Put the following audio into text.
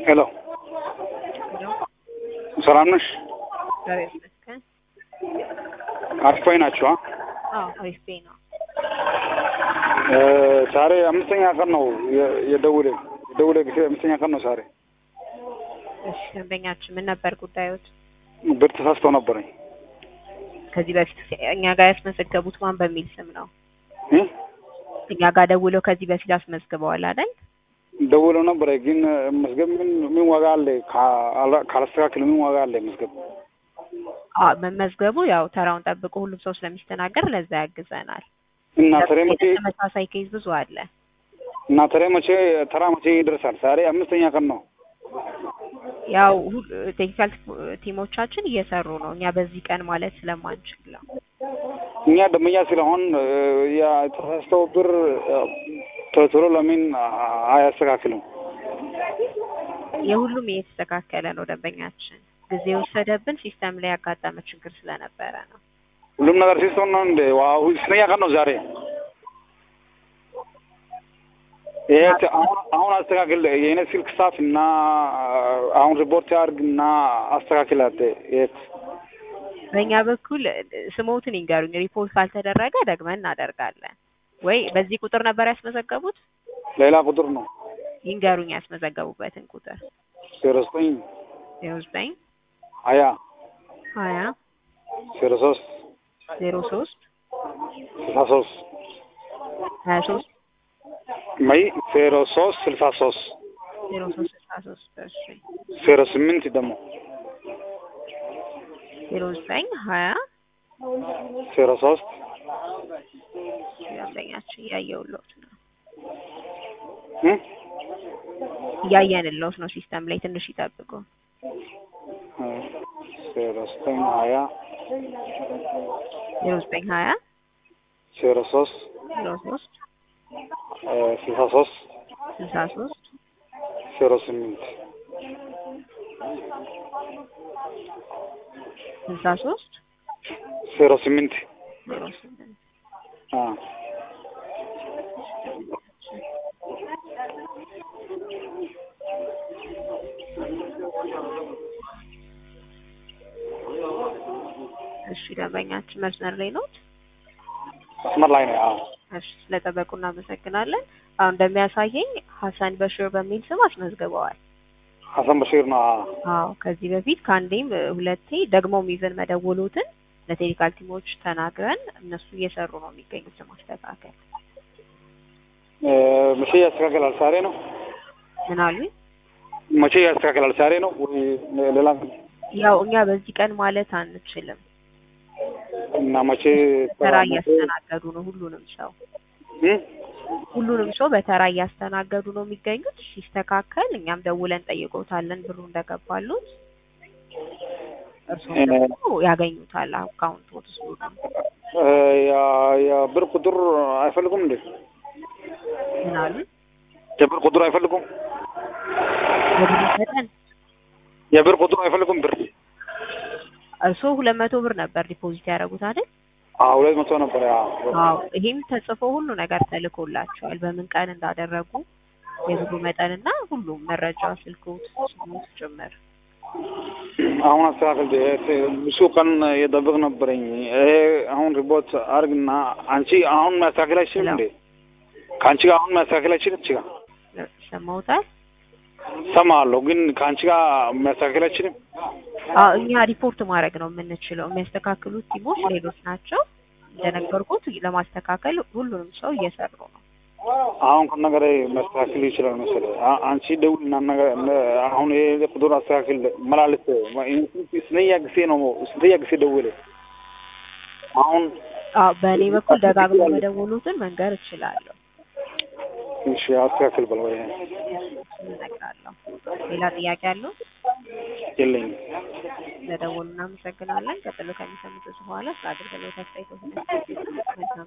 ሄሎ ሰላም ነሽ? እግዚአብሔር ይመስገን። አሪፋይ ናቸው። አዎ አሪፍ ቤ ነው። ዛሬ አምስተኛ ቀን ነው የ- የደውሌ የደውሌ ጊዜ አምስተኛ ቀን ነው ዛሬ። እሺ ደንበኛችን ምን ነበር ጉዳዮት? ብር ተሳስተው ነበረኝ ከዚህ በፊት እኛ ጋር ያስመዘገቡት ማን በሚል ስም ነው? እ? እኛ ጋር ደውለው ከዚህ በፊት አስመዝግበዋል አይደል? ደውለው ነበረ ግን መዝገብ ምን ምን ዋጋ አለ? ካ- ካላስተካክል ምን ዋጋ አለ መዝገብ? አዎ መመዝገቡ ያው ተራውን ጠብቆ ሁሉም ሰው ስለሚስተናገር ለዛ ያግዘናል። እና ተሬ መቼ ተመሳሳይ ኬዝ ብዙ አለ። እና ተሬ መቼ ተራ መቼ ይደርሳል? ዛሬ አምስተኛ ቀን ነው። ያው ሁ- ቴክኒካል ቲሞቻችን እየሰሩ ነው። እኛ በዚህ ቀን ማለት ስለማንችል ነው። እኛ ደንበኛ ስለሆን ያ የተሳስተው ብር ቶሎ ቶሎ ለምን አያስተካክልም? የሁሉም እየተስተካከለ ነው። ደንበኛችን ጊዜ የወሰደብን ሲስተም ላይ ያጋጠመ ችግር ስለነበረ ነው። ሁሉም ነገር ሲስተም ነው እንደ ዋው ስንተኛ ቀን ነው ዛሬ? ይሄ ተ- አሁን አሁን አስተካክል የኔ ስልክ ሳፍ እና አሁን ሪፖርት ያርግ እና አስተካክላት። የት በእኛ በኩል ስሞትን ይንገሩኝ። ሪፖርት ካልተደረገ ደግመን እናደርጋለን። ወይ በዚህ ቁጥር ነበር ያስመዘገቡት? ሌላ ቁጥር ነው ይንገሩኝ ያስመዘገቡበትን ቁጥር። ዜሮ ዘጠኝ ዜሮ ዘጠኝ ሀያ ሀያ ዜሮ ሶስት ዜሮ ሶስት ስልሳ ሶስት ሀያ ሶስት መይ ዜሮ ሶስት ስልሳ ሶስት ዜሮ ሶስት ስልሳ ሶስት እሺ ዜሮ ስምንት ደግሞ ዜሮ ዘጠኝ ሀያ ዜሮ ሶስት ደንበኛችን እያየሁልዎት ነው እ? እያየንልዎት ነው ሲስተም ላይ ትንሽ ይጠብቁ። ዜሮ ዘጠኝ ሀያ ዜሮ ዘጠኝ ሀያ ዜሮ ሶስት ዜሮ ሶስት ስልሳ ሶስት ስልሳ ሶስት ዜሮ ስምንት ስልሳ ሶስት ዜሮ ስምንት ዜሮ ስምንት አ እሺ ደንበኛችን መስመር ላይ ነው። መስመር ላይ ነው። አዎ እሺ ስለጠበቁ እናመሰግናለን። አሁን እንደሚያሳየኝ ሀሰን በሽር በሚል ስም አስመዝግበዋል። ሀሰን በሽር ነው። አዎ አዎ ከዚህ በፊት ከአንዴም እ, ሁለቴ ደግሞም ይዘን መደወሉትን ለቴክኒካል ቲሞች ተናግረን እነሱ እየሰሩ ነው የሚገኙት ለማስተካከል። እ፣ መቼ ያስተካክላል? ዛሬ ነው። ምን አሉኝ? መቼ ያስተካክላል? ዛሬ ነው ወይ ሌላ ቀን? ያው እኛ በዚህ ቀን ማለት አንችልም። እና መቼ ተራ እያስተናገዱ ነው ሁሉንም ሰው እ? ሁሉንም ሰው በተራ እያስተናገዱ ነው የሚገኙት። ሲስተካከል እኛም ደውለን ጠይቆታለን ብሩ እንደገባሉት እርሱም ደግሞ ያገኙታል አካውንት ውስጥ ብሩ እ፣ ያ ያ ብር ቁጥር አይፈልጉም እንዴ? ምን አሉ? የብር ቁጥር አይፈልጉም? የብሩ መጠን የብር ቁጥር አይፈልጉም? ብር እርስዎ ሁለት መቶ ብር ነበር ዲፖዚት ያደረጉት አይደል? አዎ ሁለት መቶ ነበር። ያ አዎ ይሄም ተጽፎ ሁሉ ነገር ተልኮላቸዋል። በምን ቀን እንዳደረጉ የብሩ መጠንና ሁሉም መረጃ ስልክዎት፣ ስሙት ጭምር አሁን አስተካክል። ብዙ ቀን የጠብቅ ነበረኝ። ይሄ አሁን ሪፖርት አርግና አንቺ አሁን ማስተካከል አይችልም እንዴ? ከአንቺ ጋር አሁን ማስተካከል አይችልም? አንቺ ጋር ሰማውታል። ሰማለሁ፣ ግን ከአንቺ ጋር ማስተካከል አይችልም? አዎ እኛ ሪፖርት ማድረግ ነው የምንችለው። የሚያስተካክሉት ቲሞች ሌሎች ናቸው። እንደነገርኩት ለማስተካከል ሁሉንም ሰው እየሰሩ ነው። አሁን ከነገር ማስተካከል ይችላል መሰለኝ። አ- አንቺ ደውልና ነገር አሁን ይሄ ቁጥር አስተካክል መላለስ ስንተኛ ጊዜ ነው ስንተኛ ጊዜ ደውል አሁን አዎ በእኔ በኩል ደጋግሞ መደወሉትን መንገር እችላለሁ፣ እሺ አስተካክል በለው። ይሄ እነግራለሁ። ሌላ ጥያቄ አለው? የለኝም። ለደወሉ እናመሰግናለን። ቀጥሎ ከሚሰሙት በኋላ ስለ አገልግሎት አስተያየቶችን